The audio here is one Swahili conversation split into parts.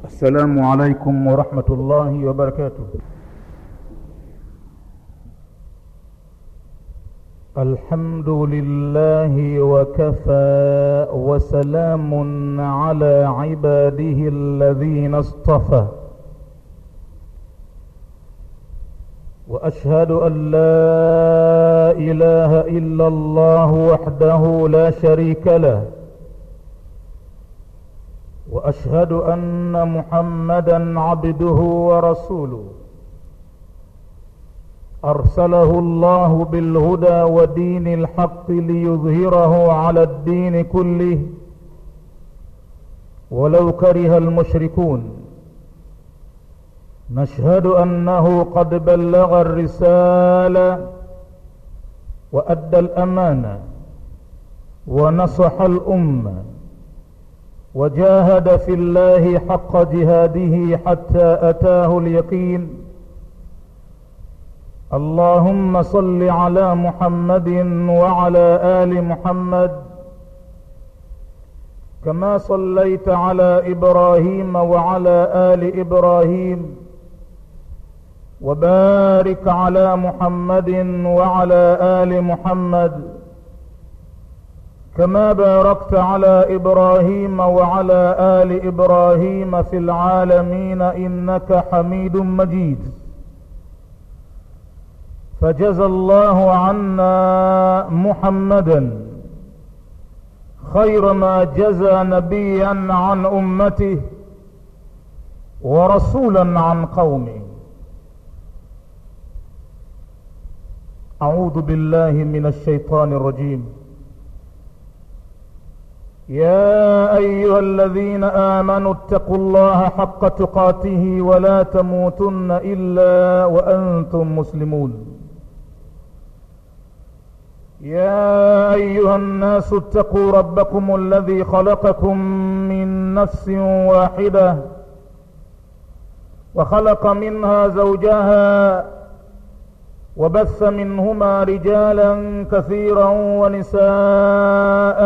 السلام عليكم ورحمة الله وبركاته الحمد لله وكفى وسلام على عباده الذين اصطفى واشهد ان لا اله الا الله وحده لا شريك له واشهد ان محمدا عبده ورسوله ارسله الله بالهدى ودين الحق ليظهره على الدين كله ولو كره المشركون نشهد انه قد بلغ الرساله وادى الامانه ونصح الامه وجاهد في الله حق جهاده حتى اتاه اليقين اللهم صل على محمد وعلى ال محمد كما صليت على ابراهيم وعلى ال ابراهيم وبارك على محمد وعلى ال محمد كما باركت على ابراهيم وعلى ال ابراهيم في العالمين انك حميد مجيد فجزى الله عنا محمدا خير ما جزى نبيا عن امته ورسولا عن قومه اعوذ بالله من الشيطان الرجيم يا ايها الذين امنوا اتقوا الله حق تقاته ولا تموتن الا وانتم مسلمون يا ايها الناس اتقوا ربكم الذي خلقكم من نفس واحده وخلق منها زوجها وبث منهما رجالا كثيرا ونساء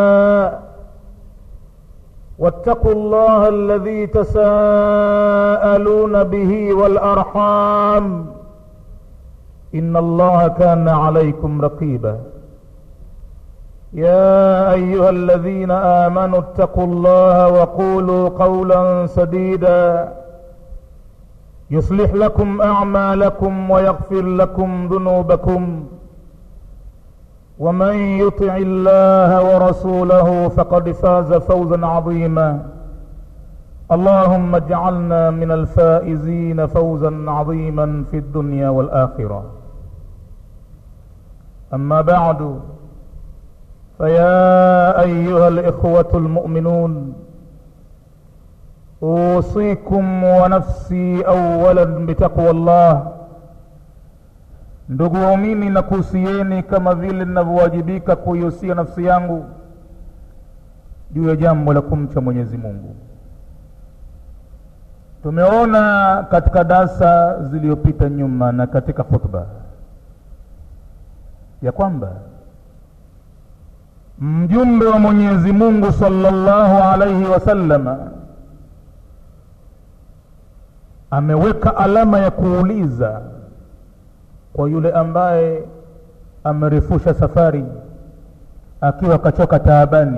واتقوا الله الذي تساءلون به والارحام ان الله كان عليكم رقيبا يا ايها الذين امنوا اتقوا الله وقولوا قولا سديدا يصلح لكم اعمالكم ويغفر لكم ذنوبكم ومن يطع الله ورسوله فقد فاز فوزا عظيما اللهم اجعلنا من الفائزين فوزا عظيما في الدنيا والاخره اما بعد فيا ايها الاخوه المؤمنون اوصيكم ونفسي اولا بتقوى الله ndugu waumini na kuhusieni kama vile ninavyowajibika kuihusia nafsi yangu juu ya jambo la kumcha mwenyezi mungu tumeona katika darsa ziliyopita nyuma na katika khutba ya kwamba mjumbe wa mwenyezi mungu salllahu alaihi wasallama ameweka alama ya kuuliza kwa yule ambaye amerefusha safari akiwa kachoka taabani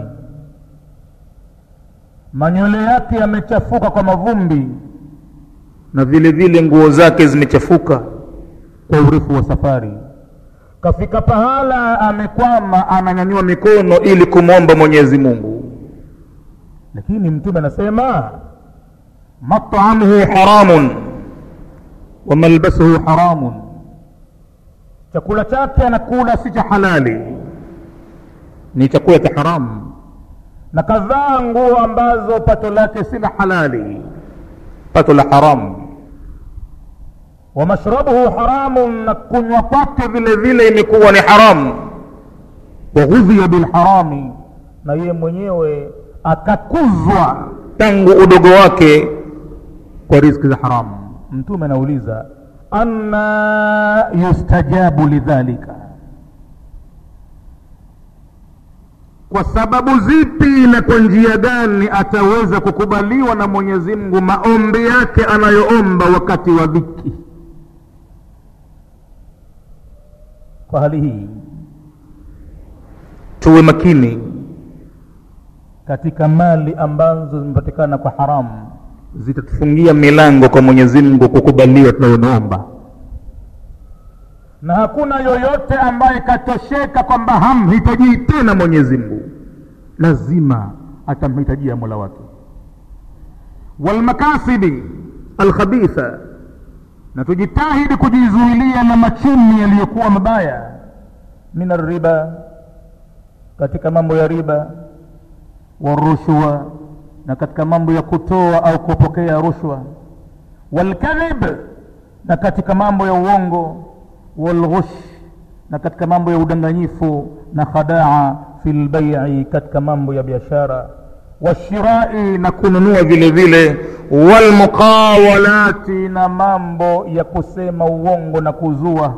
manywele yake yamechafuka kwa mavumbi na vile vile nguo zake zimechafuka kwa urefu wa safari kafika pahala amekwama ananyanyua mikono ili kumwomba mwenyezi mungu lakini mtume anasema matamuhu haramun wa malbasuhu haramun chakula chake anakula si cha halali ni chakula cha haramu na kadhaa nguo ambazo pato lake si la halali pato la haramu wa mashrabuhu haramun na kunywa kwake vile vile imekuwa ni haramu wa ghudhiya bilharami na yeye mwenyewe akakuzwa tangu udogo wake kwa riziki za haramu mtume anauliza anna yustajabu lidhalika kwa sababu zipi na kwa njia gani ataweza kukubaliwa na mwenyezi mungu maombi yake anayoomba wakati wa dhiki kwa hali hii tuwe makini katika mali ambazo zimepatikana kwa haramu zitatufungia milango kwa mwenyezi mungu kukubaliwa tunayonaomba na hakuna yoyote ambaye katosheka kwamba hamhitajii tena mwenyezi mungu lazima atamhitajia mola wake walmakasibi alkhabitha na tujitahidi kujizuilia na machumi yaliyokuwa mabaya min arriba katika mambo ya riba warushwa na katika mambo ya kutoa au kupokea rushwa walkadhib na katika mambo ya uongo walghush na katika mambo ya udanganyifu na khadaa fi lbai'i katika mambo ya biashara washirai na kununua vile vile walmuqawalati na mambo ya kusema uongo na kuzua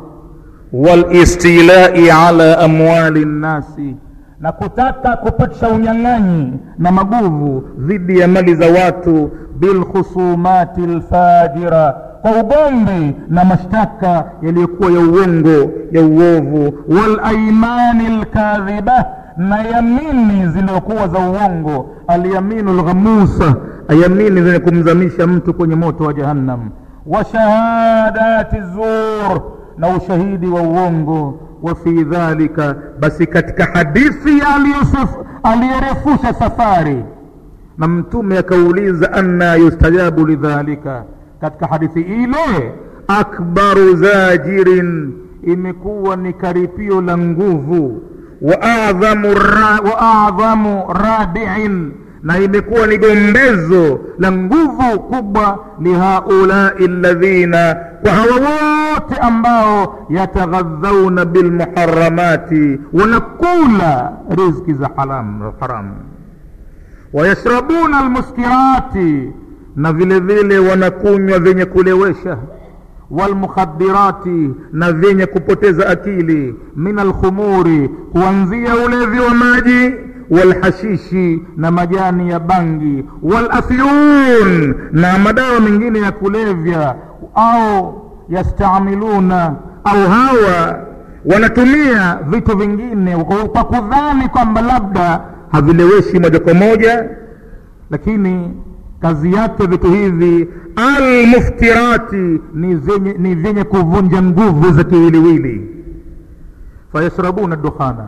walistilai ala amwali nnasi na kutaka kupitisha unyang'anyi na maguvu dhidi ya mali za watu bilkhusumati lfajira kwa ugomvi na mashtaka yaliyokuwa ya uongo ya uovu walaimani lkadhiba na yamini zilizokuwa za uongo alyaminu lghamusa yamini zenye kumzamisha mtu kwenye moto wa jahannam wa shahadati zur na ushahidi wa uongo wa fi dhalika basi katika hadithi aliyerefusha safari na mtume akauliza anna yustajabu lidhalika katika hadithi ile akbaru zajirin imekuwa ni karipio la nguvu wa adhamu ra, wa adhamu radiin na imekuwa ni gombezo la nguvu kubwa lihaulai ladhina kwa hawa wote ambao yataghadhauna bilmuharamati wanakula rizki za haram, haramu wayashrabuna almuskirati na vile vile wanakunywa vyenye kulewesha walmukhadirati na vyenye kupoteza akili min alkhumuri kuanzia ulevi wa maji walhashishi na majani ya bangi walafyun na madawa mengine ya kulevya au yastamiluna au hawa wanatumia vitu vingine kwa kudhani kwamba labda havileweshi moja kwa moja lakini kazi yake vitu hivi almuftirati ni zenye, ni vyenye kuvunja nguvu za kiwiliwili fayashrabuna dukhana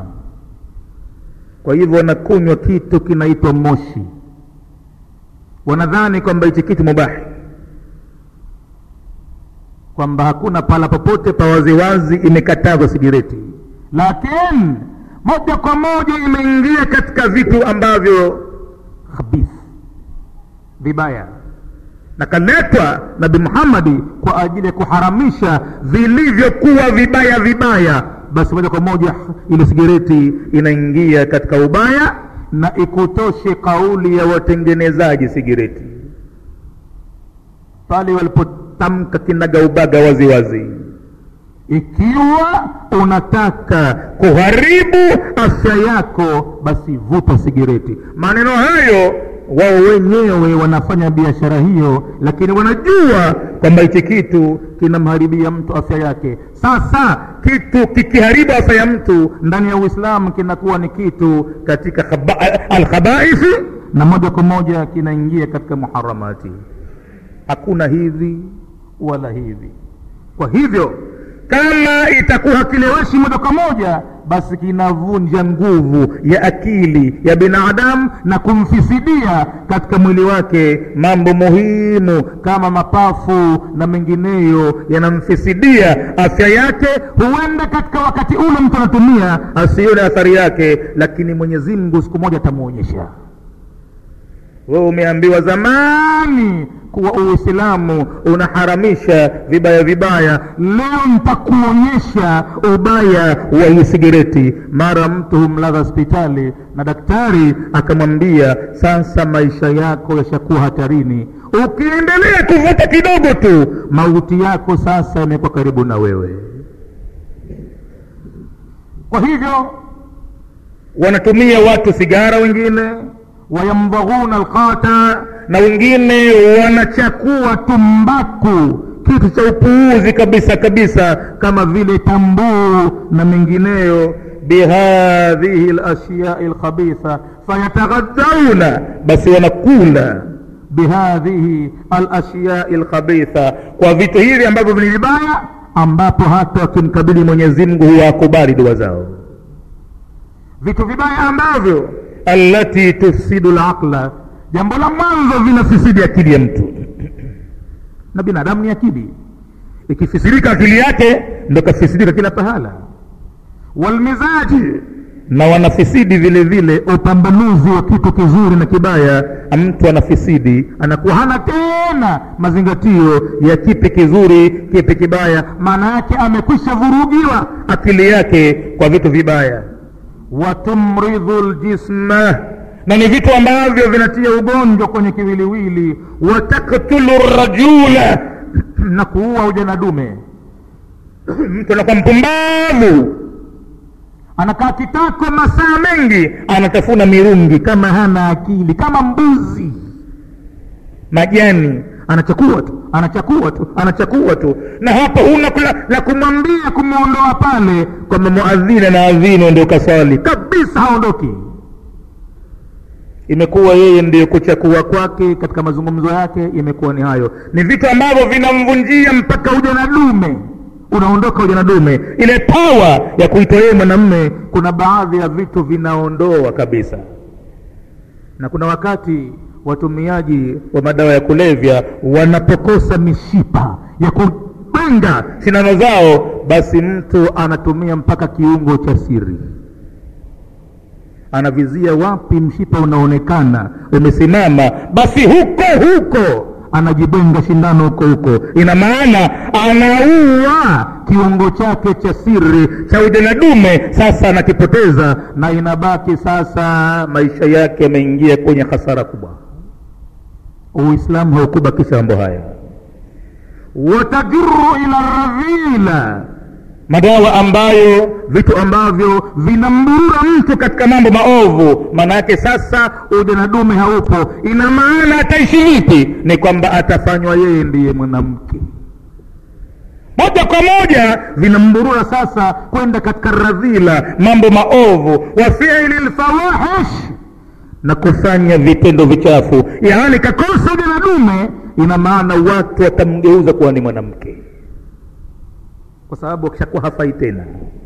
kwa hivyo wanakunywa kitu kinaitwa moshi wanadhani kwamba hichi kitu mubahi kwamba hakuna pahala popote pa waziwazi imekatazwa sigireti lakini moja kwa moja imeingia katika vitu ambavyo khabith vibaya na kaletwa nabi muhammadi kwa ajili ya kuharamisha vilivyokuwa vibaya vibaya basi moja kwa moja ile sigareti inaingia katika ubaya na ikutoshe kauli ya watengenezaji sigareti pale walipotamka kinaga ubaga wazi wazi ikiwa unataka kuharibu afya yako basi vuta sigareti maneno hayo wao wenyewe wanafanya biashara hiyo lakini wanajua kwamba hichi kitu kinamharibia mtu afya yake sasa kitu kikiharibu afya ya mtu ndani ya uislamu kinakuwa ni kitu katika alkhabaithi na moja kwa moja kinaingia katika muharamati hakuna hivi wala hivi kwa hivyo kama itakuwa hakileweshi moja kwa moja basi kinavunja nguvu ya akili ya binadamu na kumfisidia katika mwili wake mambo muhimu kama mapafu na mengineyo yanamfisidia afya yake huenda katika wakati ule mtu anatumia asione athari yake lakini mwenyezi mungu siku moja atamwonyesha wewe umeambiwa zamani kuwa uislamu unaharamisha vibaya vibaya leo nitakuonyesha ubaya wa hii sigareti mara mtu humlaza hospitali na daktari akamwambia sasa maisha yako yashakuwa hatarini ukiendelea kuvuta kidogo tu mauti yako sasa yamekuwa karibu na wewe kwa hivyo wanatumia watu sigara wengine wayamdhaghuna alqata na wengine wanachakua tumbaku kitu cha upuuzi kabisa kabisa kama vile tambuu na mengineyo bihadhihi lashyai lkhabitha fayataghadhauna basi wanakula bihadhihi alashyai lkhabitha kwa vitu hivi ambavyo ni vibaya ambapo hata wakimkabili mwenyezi mungu huwa akubali dua zao vitu vibaya ambavyo allati tufsidu laqla jambo la mwanzo vinafisidi akili ya mtu na binadamu ni akili ikifisirika akili yake ndo kafisidika kila pahala walmizaji na wanafisidi vile vile upambanuzi wa kitu kizuri na kibaya mtu anafisidi anakuwa hana tena mazingatio ya kipi kizuri kipi kibaya maana yake amekwisha vurugiwa akili yake kwa vitu vibaya watumridhu ljisma na ni vitu ambavyo vinatia ugonjwa kwenye kiwiliwili wataktulu rajula na kuua ujana dume mtu anakuwa mpumbavu anakaa kitako masaa mengi anatafuna mirungi kama hana akili kama mbuzi majani anachakua tu anachakua tu anachakua tu na hapo huna la, la kumwambia kumwondoa pale kwamba muadhini na adhini ndio kaswali kabisa haondoki imekuwa yeye ndiyo kuchakua kwake katika mazungumzo yake imekuwa ni hayo ni vitu ambavyo vinamvunjia mpaka ujana dume unaondoka ujana dume ile pawa ya kuitwa yeye mwanamme kuna baadhi ya vitu vinaondoa kabisa na kuna wakati watumiaji wa madawa ya kulevya wanapokosa mishipa ya kubenga sindano zao basi mtu anatumia mpaka kiungo cha siri anavizia wapi mshipa unaonekana umesimama basi huko huko anajibenga shindano huko huko ina maana anaua kiungo chake cha siri cha ujana dume sasa anakipoteza na inabaki sasa maisha yake yameingia kwenye hasara kubwa uislamu haukubakisha mambo haya watajiru ila radhila madawa ambayo vitu ambavyo vinamburura mtu katika mambo maovu maana yake sasa ujana dume haupo ina maana ataishi vipi ni kwamba atafanywa yeye ndiye mwanamke moja kwa moja vinamburura sasa kwenda katika radhila mambo maovu wa fiili lfawahish na kufanya vitendo vichafu yaani kakosa ujana dume ina maana watu watamgeuza kuwa ni mwanamke kwa sababu akishakuwa hafai tena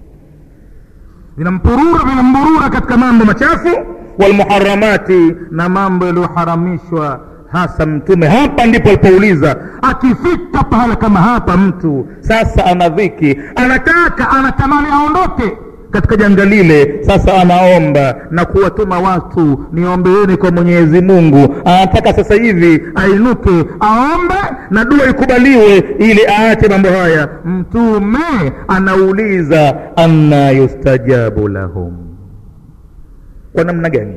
vinampurura vinamburura katika mambo machafu walmuharamati na mambo yaliyoharamishwa hasa mtume hapa ndipo alipouliza akifika pahala kama hapa mtu sasa ana dhiki anataka anatamani aondoke katika janga lile sasa anaomba na kuwatuma watu niombeeni kwa mwenyezi mungu anataka sasa hivi ainuke aombe na dua ikubaliwe ili aache mambo haya mtume anauliza anna yustajabu lahum kwa namna gani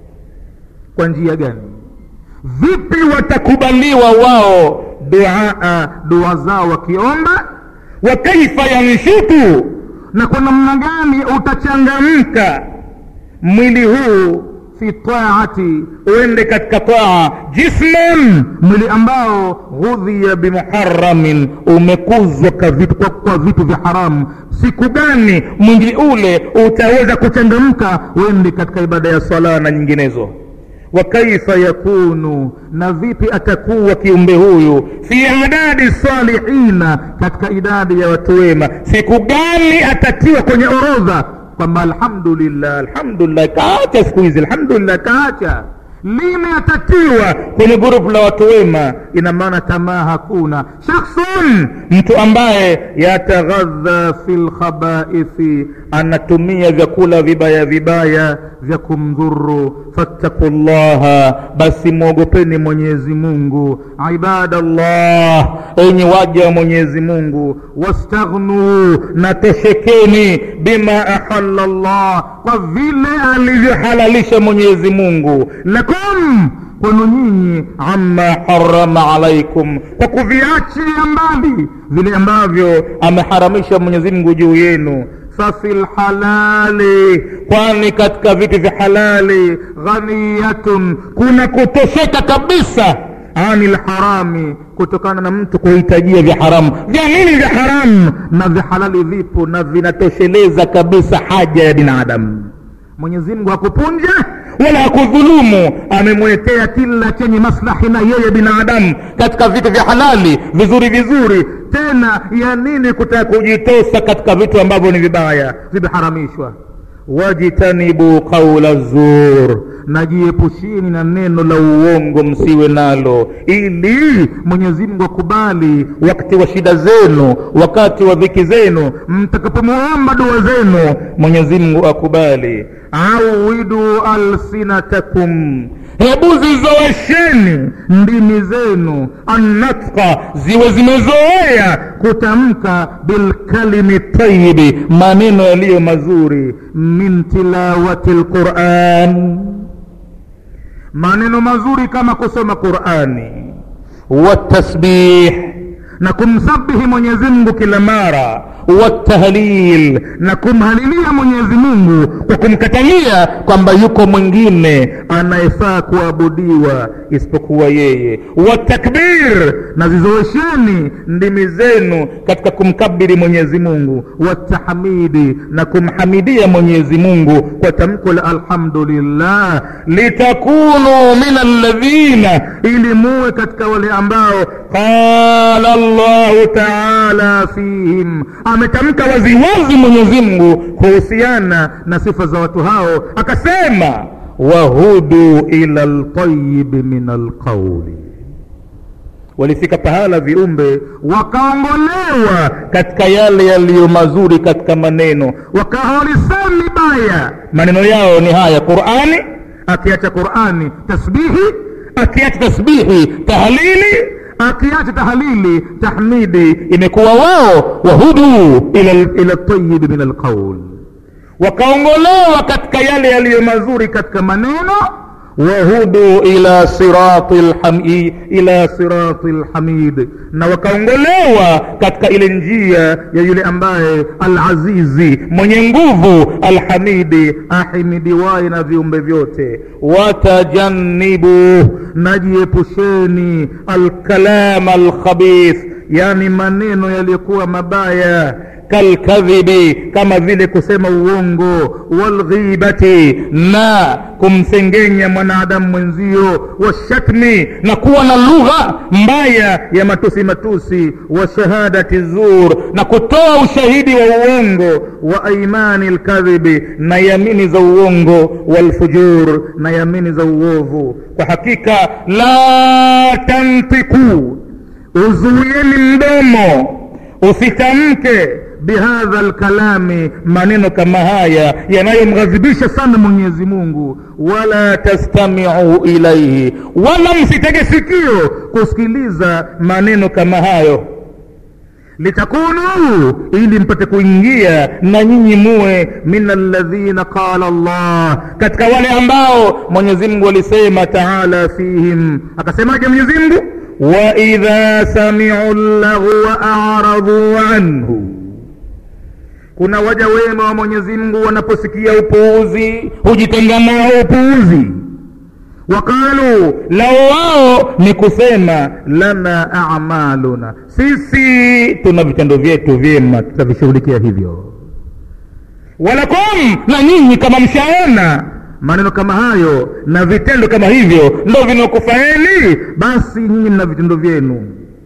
kwa njia gani vipi watakubaliwa wao duaa dua zao wakiomba wa kaifa yanshutu na kwa namna gani utachangamka mwili huu fi taati uende katika taa jisman mwili ambao ghudhiya bimuharamin umekuzwa kwa vitu, kwa, kwa vitu vya haramu siku gani mwili ule utaweza kuchangamka uende katika ibada ya sala na nyinginezo wa kaifa yakunu na vipi atakuwa kiumbe huyu fi adadi salihina katika idadi ya watu wema siku gani atatiwa kwenye orodha kwamba alhamdulillah alhamdulillah kaacha siku hizi alhamdulillah kaacha lini atatiwa kwenye grupu la watu wema ina maana tamaa hakuna shakhsun mtu ambaye yataghadha fi lkhabaithi anatumia vyakula vibaya vibaya vya kumdhuru fattaku llaha basi mwogopeni mwenyezi mungu ibadallah enye waja wa mwenyezi mungu wastaghnuu na toshekeni bima ahala llah kwa vile alivyohalalisha mwenyezi mungu lakum kwenu nyinyi amma harama alaikum kwa kuviachia mbali vile ambavyo ameharamisha mwenyezi mungu juu yenu fafi lhalali kwani katika vitu vya halali ghaniyatun kuna kutosheka kabisa ani lharami kutokana na mtu kuhitajia vya haramu vya nini vya haramu na vya halali vipo na vinatosheleza kabisa haja ya binadamu mwenyezi mungu hakupunja wala hakudhulumu amemwekea kila chenye maslahi na yeye binadamu katika vitu vya halali vizuri vizuri tena ya nini kutaka kujitosa katika vitu ambavyo ni vibaya vimeharamishwa wajtanibu qaula zur najiepushini na neno la uongo msiwe nalo ili mwenyezi mungu akubali wakati wa shida zenu wakati wa dhiki zenu mtakapomuomba dua zenu mwenyezi mungu akubali awidu alsinatakum hebu zizoesheni ndimi zenu annatqa ziwe zimezoea kutamka bilkalimi tayibi maneno yaliyo mazuri min tilawati lquran maneno mazuri kama kusoma qurani watasbih na kumsabihi mwenyezi mungu kila mara watahlil na kumhalilia mwenyezi mungu kwa kumkatalia kwamba yuko mwingine anayefaa kuabudiwa isipokuwa yeye watakbir na zizoesheni ndimi zenu katika kumkabiri mwenyezi mungu watahmidi na kumhamidia mwenyezi mungu kwa tamko la alhamdulillah litakunu min alladhina ili muwe katika wale ambao qala llahu taala fihim ametamka waziwazi mwenyezi mungu kuhusiana na sifa za watu hao akasema wahudu ila ltayibi min alqauli walifika pahala viumbe wakaongolewa katika yale yaliyo mazuri katika maneno wakawa walisemi baya maneno yao ni haya qurani akiacha qurani tasbihi akiacha tasbihi tahlili akiacha tahlili tahmidi imekuwa wao wahudu ila, ila tayibi min alqaul wakaongolewa katika yale yaliyo mazuri katika maneno wahudu ila sirati lhami, ila sirati lhamid na wakaongolewa katika ile njia ya yule ambaye alazizi mwenye nguvu alhamidi ahimidiwaye na viumbe vyote watajannibu najiepusheni alkalama alkhabith yani maneno yaliyokuwa mabaya kalkadhibi kama vile kusema uongo walghibati na kumsengenya mwanadamu mwenzio washatmi na kuwa na lugha mbaya ya matusi matusi wa shahadati zur na kutoa ushahidi wa uongo wa aimani lkadhibi na yamini za uongo walfujur na yamini za uovu kwa hakika la tantiku uzuieni mdomo usitamke bihadha lkalami maneno kama haya yanayomghadhibisha sana mwenyezi mungu wala tastamiu ilaihi wala msitege sikio kusikiliza maneno kama hayo litakunu ili mpate kuingia na nyinyi muwe min alladhina qala llah katika wale ambao mwenyezi mungu alisema taala fihim akasemaje mwenyezi mungu waidha samiu llaghwa aradhu anhu kuna waja wema wa mwenyezi mungu wanaposikia upuuzi hujitenga nao upuuzi waqalu lao wao ni kusema lana amaluna sisi tuna vitendo vyetu vyema tutavishughulikia hivyo walakum na nyinyi kama mshaona maneno kama hayo na vitendo kama hivyo ndo vinakufaeni basi nyinyi mna vitendo vyenu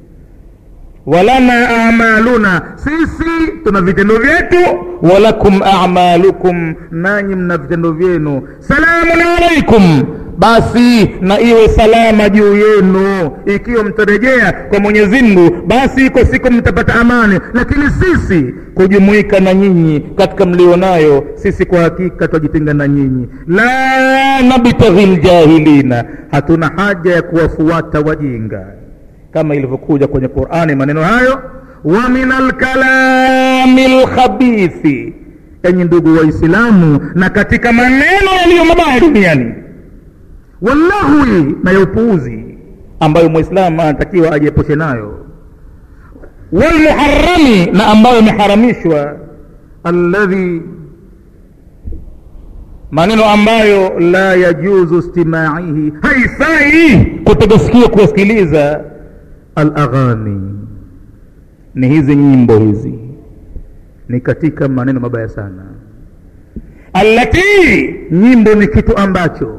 walana amaluna sisi tuna vitendo vyetu walakum amalukum nanyi mna vitendo vyenu salamun alaikum basi na iwe salama juu yenu ikiwa mtarejea kwa mwenyezi mungu basi iko siku mtapata amani lakini sisi kujumuika na nyinyi katika mlionayo sisi kwa hakika twajitenga na nyinyi la nabtaghi ljahilina hatuna haja ya kuwafuata wajinga kama ilivyokuja kwenye qurani maneno hayo wa min alkalami lkhabithi enyi ndugu waislamu na katika maneno yaliyo mabaya duniani wallahwi na ya upuuzi ambayo mwislamu anatakiwa ajiepushe nayo walmuharami na ambayo imeharamishwa alladhi maneno ambayo la yajuzu istimaihi haifai kutega sikio kuwasikiliza alaghani ni hizi nyimbo hizi ni katika maneno mabaya sana allati nyimbo ni kitu ambacho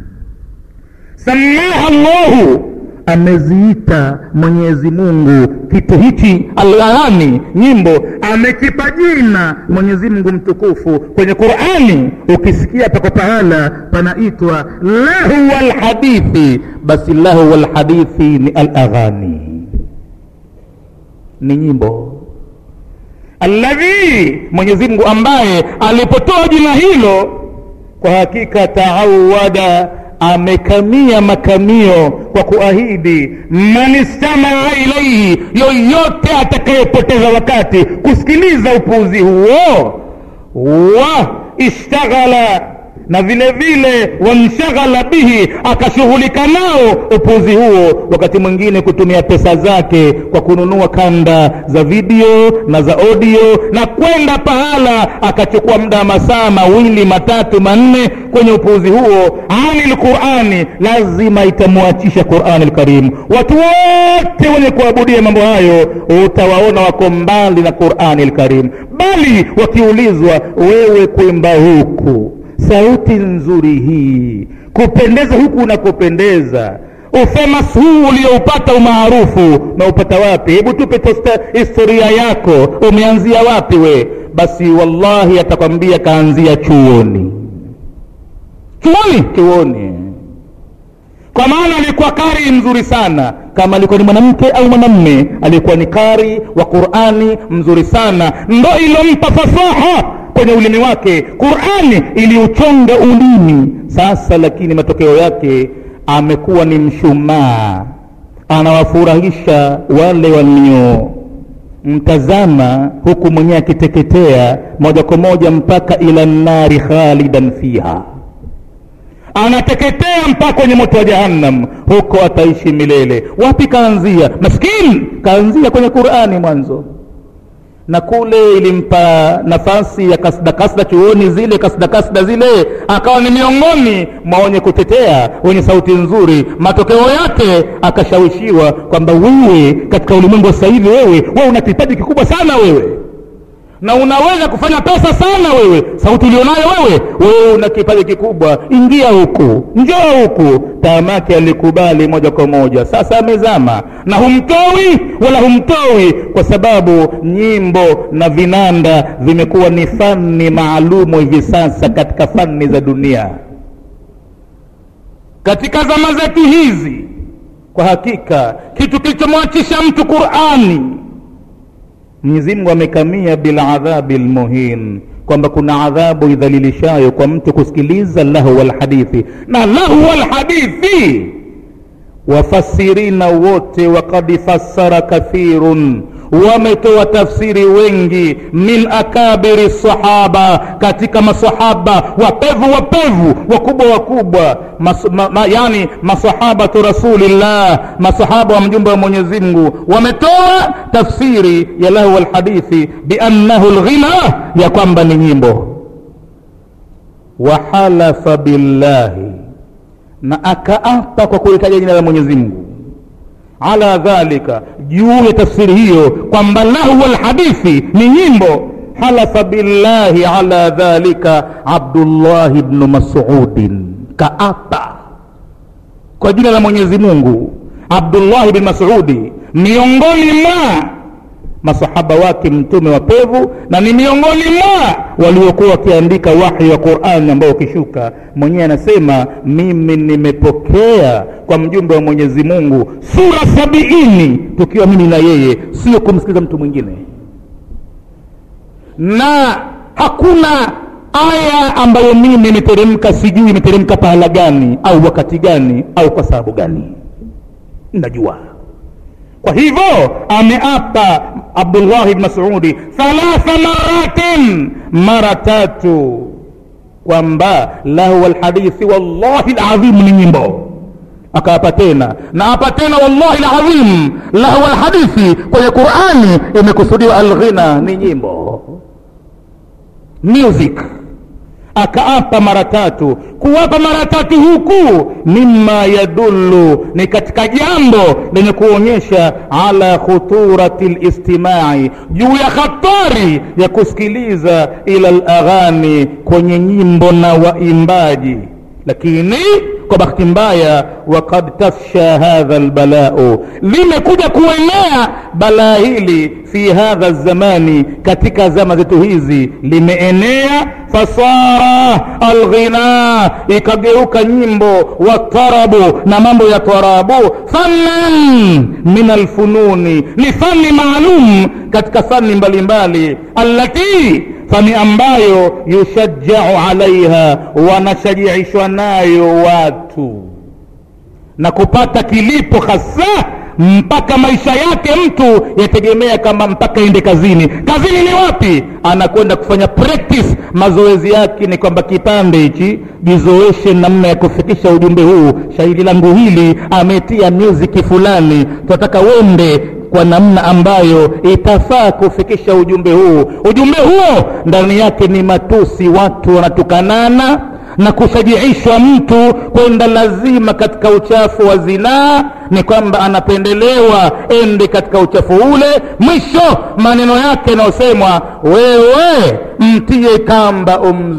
samaha llahu ameziita mwenyezi mungu kitu hichi alaghani nyimbo amekipa jina mwenyezi mungu mtukufu kwenye qurani ukisikia pako pahala panaitwa lahu lhadithi basi lahu lhadithi ni alaghani ni nyimbo alladhi mwenyezi mungu ambaye alipotoa jina hilo kwa hakika taawada amekamia makamio kwa kuahidi man istamaa ilaihi yoyote atakayepoteza wakati kusikiliza upuuzi huo wa ishtaghala na vile vile wanshaghala bihi akashughulika nao upuzi huo wakati mwingine kutumia pesa zake kwa kununua kanda za video na za audio na kwenda pahala akachukua muda wa masaa mawili matatu manne kwenye upuuzi huo ani lqurani lazima itamwachisha qurani lkarimu watu wote wenye kuabudia mambo hayo utawaona wako mbali na qurani lkarimu bali wakiulizwa wewe kuimba huku sauti nzuri hii kupendeza huku unakopendeza ufemas huu ulioupata umaarufu naupata wapi hebu tupe tosta historia yako umeanzia wapi we basi wallahi atakwambia kaanzia chuoni chuoni chuoni kwa maana alikuwa kari mzuri sana kama alikuwa ni mwanamke au mwanamme alikuwa ni kari wa qurani mzuri sana ndo ilompa fasaha kwenye ulimi wake qurani iliuchonga ulimi sasa lakini matokeo yake amekuwa ni mshumaa anawafurahisha wale walio mtazama huku mwenyewe akiteketea moja kwa moja mpaka ila nnari khalidan fiha anateketea mpaka kwenye moto wa jahannam huko ataishi milele wapi kaanzia maskini kaanzia kwenye qurani mwanzo na kule ilimpa nafasi ya kasda kasda chuoni zile kasda kasda zile akawa ni miongoni mwa wenye kutetea wenye sauti nzuri matokeo yake akashawishiwa kwamba wewe katika ulimwengu wa sasa hivi wewe wewe una kipaji kikubwa sana wewe na unaweza kufanya pesa sana wewe sauti ulionayo wewe wewe una kipaji kikubwa ingia huku njoo huku tamake alikubali moja kwa moja sasa amezama na humtoi wala humtoi kwa sababu nyimbo na vinanda vimekuwa ni fani maalumu hivi sasa katika fani za dunia katika zama zetu hizi kwa hakika kitu kilichomwachisha mtu qurani mwenyezi mungu amekamia biladhabi lmuhin kwamba kuna adhabu idhalilishayo kwa mtu kusikiliza lahwa lhadithi na lahwa lhadithi wafasirina wote wakad fassara kathirun wametoa tafsiri wengi min akabiri sahaba katika masahaba wapevu wapevu wakubwa wakubwa mas, ma, ma, yani masahabatu rasulillah masahaba wa mjumbe wa mwenyezi mungu wametoa tafsiri ya lahu lhadithi biannahu lghina ya kwamba ni nyimbo wahalafa billahi na akaapa kwa kulitaja jina la mwenyezi mungu ala dhalika juu ya tafsiri hiyo kwamba lahwa lhadithi ni nyimbo halafa billahi ala dhalika abdullahi bnu masudin kaapa kwa jina la mwenyezi mungu abdullahi bn masudi miongoni mwa masahaba wake mtume wa pevu na ni miongoni mwa waliokuwa wakiandika wahi wa qurani ambao ukishuka mwenyewe anasema mimi nimepokea kwa mjumbe wa mwenyezi mungu sura sabiini tukiwa mimi na yeye sio kumsikiliza mtu mwingine na hakuna aya ambayo mimi imeteremka sijui imeteremka pahala gani au wakati gani au kwa sababu gani najua kwa hivyo ameapa abdullahi bni masudi thalatha maratin mara tatu kwamba lahwa lhadithi wallahi ladhim ni nyimbo akaapa tena na apa tena wallahi ladhim lahwa lhadithi kwenye qurani imekusudiwa alghina ni nyimbo music akaapa mara tatu kuwapa mara tatu huku mima yadullu ni katika jambo lenye kuonyesha ala khuturati listimai juu ya hatari ya kusikiliza ila laghani kwenye nyimbo na waimbaji lakini kwa bahati mbaya wakad tafsha hadha lbalau limekuja kuenea balaa hili fi hadha zamani katika zama zetu hizi limeenea fasara alghina ikageuka nyimbo watarabu na mambo ya tarabu fannan min alfununi ni fani maalum katika fani mbalimbali allati fani ambayo yushajjau alaiha wanashajiishwa nayo watu na kupata kilipo hasa mpaka maisha yake mtu yategemea kama mpaka ende kazini kazini ni wapi anakwenda kufanya practice mazoezi yake ni kwamba kipande hichi jizoeshe namna ya kufikisha ujumbe huu shairi langu hili ametia music fulani tunataka wende kwa namna ambayo itafaa kufikisha ujumbe huu ujumbe huo ndani yake ni matusi watu wanatukanana na kushajiishwa mtu kwenda lazima katika uchafu wa zinaa ni kwamba anapendelewa ende katika uchafu ule mwisho maneno yake yanayosemwa wewe mtie kamba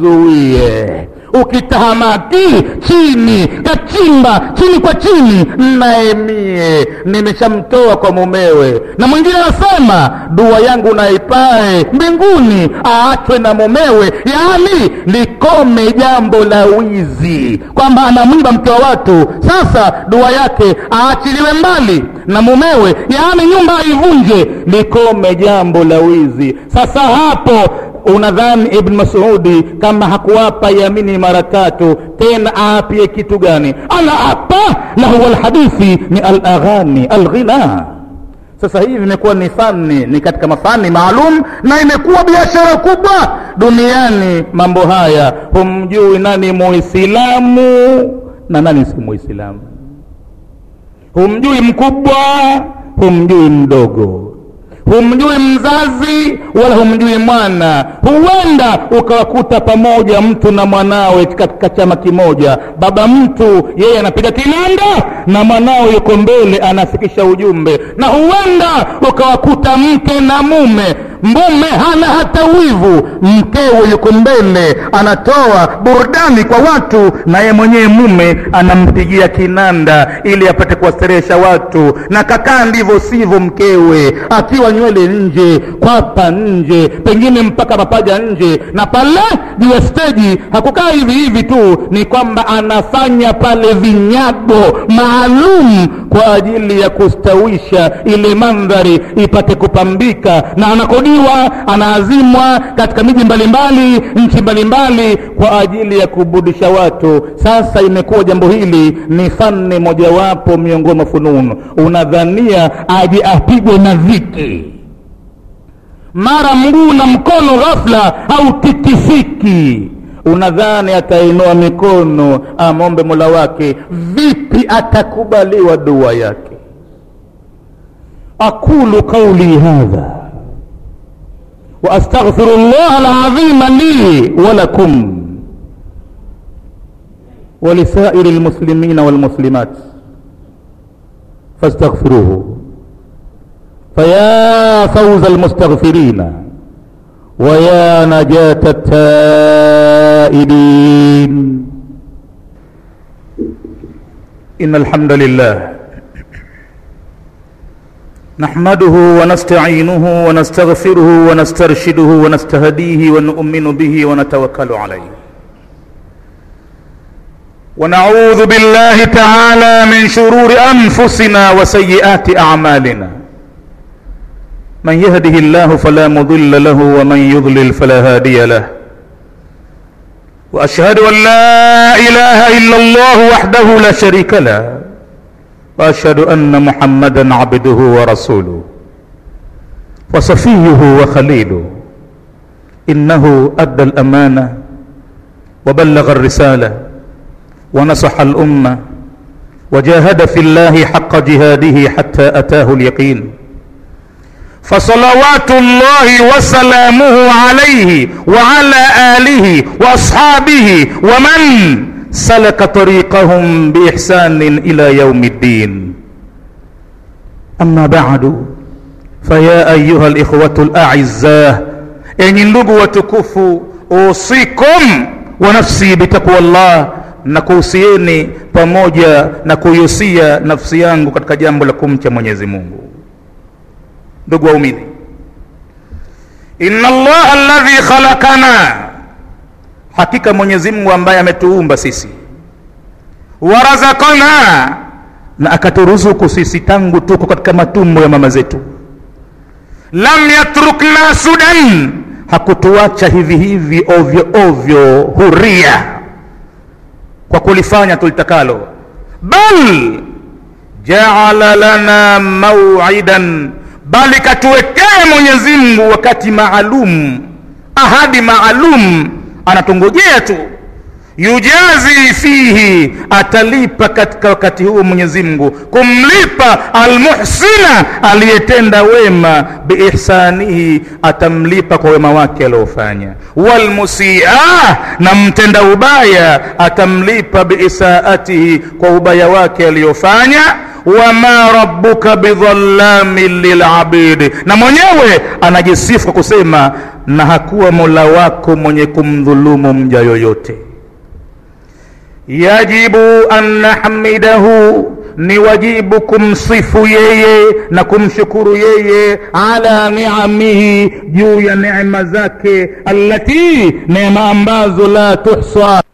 umzuie ukitahamaki chini kachimba chini kwa chini naemie nimeshamtoa kwa mumewe na mwingine anasema dua yangu naipae mbinguni aachwe na mumewe yaani likome jambo la wizi kwamba anamwiba mke wa watu sasa dua yake aachiliwe mbali na mumewe yaani nyumba aivunje likome jambo la wizi sasa hapo unadhani ibn masudi kama hakuwapa yamini mara tatu tena aapie kitu gani anaapa na huwa lhadithi ni alaghani alghina sasa hivi imekuwa ni fani ni katika mafani maalum na imekuwa biashara kubwa duniani mambo haya humjui nani muislamu na nani si muislamu humjui mkubwa humjui mdogo humjui mzazi wala humjui mwana huenda ukawakuta pamoja mtu na mwanawe katika chama kimoja baba mtu yeye anapiga kinanda na mwanawe yuko mbele anafikisha ujumbe na huenda ukawakuta mke na mume mume hana hata wivu mkewe yuko mbele anatoa burudani kwa watu na ye mwenyewe mume anampigia kinanda ili apate kuwasterehesha watu na kakaa ndivyo sivyo mkewe akiwa nywele nje kwapa nje pengine mpaka mapaja nje na pale juu ya steji hakukaa hivi hivi tu ni kwamba anafanya pale vinyago maalum kwa ajili ya kustawisha ile mandhari ipate kupambika na anakodiwa anaazimwa katika miji mbalimbali nchi mbalimbali kwa ajili ya kubudisha watu sasa imekuwa jambo hili ni fani mojawapo miongoni mwa fununu unadhania aje apigwe na viki mara mguu na mkono ghafla au tikisiki unadhani atainua mikono amombe mola wake vipi atakubaliwa dua yake aqulu qauli hadha واستغفر الله العظيم لي ولكم ولسائر المسلمين والمسلمات فاستغفروه فيا فوز المستغفرين ويا نجاة التائبين إن الحمد لله نحمده ونستعينه ونستغفره ونسترشده ونستهديه ونؤمن به ونتوكل عليه ونعوذ بالله تعالى من شرور انفسنا وسيئات اعمالنا من يهده الله فلا مضل له ومن يضلل فلا هادي له واشهد ان لا اله الا الله وحده لا شريك له واشهد ان محمدا عبده ورسوله وصفيه وخليله انه ادى الامانه وبلغ الرساله ونصح الامه وجاهد في الله حق جهاده حتى اتاه اليقين فصلوات الله وسلامه عليه وعلى آله وأصحابه ومن سلك طريقهم بإحسان إلى يوم الدين أما بعد فيا أيها الإخوة الأعزاء أن ndugu watukufu usikum wa nafsi bitaqwa Allah na kuhusieni pamoja na kuihusia nafsi yangu katika jambo la kumcha Mwenyezi Mungu. Ndugu waumini, inna Allah alladhi khalaqana, hakika Mwenyezi Mungu ambaye ametuumba sisi, warazakana, na akaturuzuku sisi tangu tuko katika matumbo ya mama zetu, lam yatrukna sudan, hakutuacha hivi hivi ovyo ovyo huria kwa kulifanya tulitakalo, bal jaala lana mau'idan, bali katuwekea Mwenyezi Mungu wakati maalum, ahadi maalum, anatungojea tu. Yujazi fihi, atalipa katika wakati huo Mwenyezi Mungu kumlipa almuhsina, aliyetenda wema, biihsanihi, atamlipa kwa wema wake aliofanya. Walmusia, na mtenda ubaya atamlipa biisaatihi, kwa ubaya wake aliyofanya wama rabbuka bidhallamin lilabidi, na mwenyewe anajisifu kwa kusema na hakuwa mola wako mwenye kumdhulumu mja yoyote. Yajibu an nahmidahu, ni wajibu kumsifu yeye na kumshukuru yeye, ala niamihi, juu ya neema zake, allati, neema ambazo la tuhsa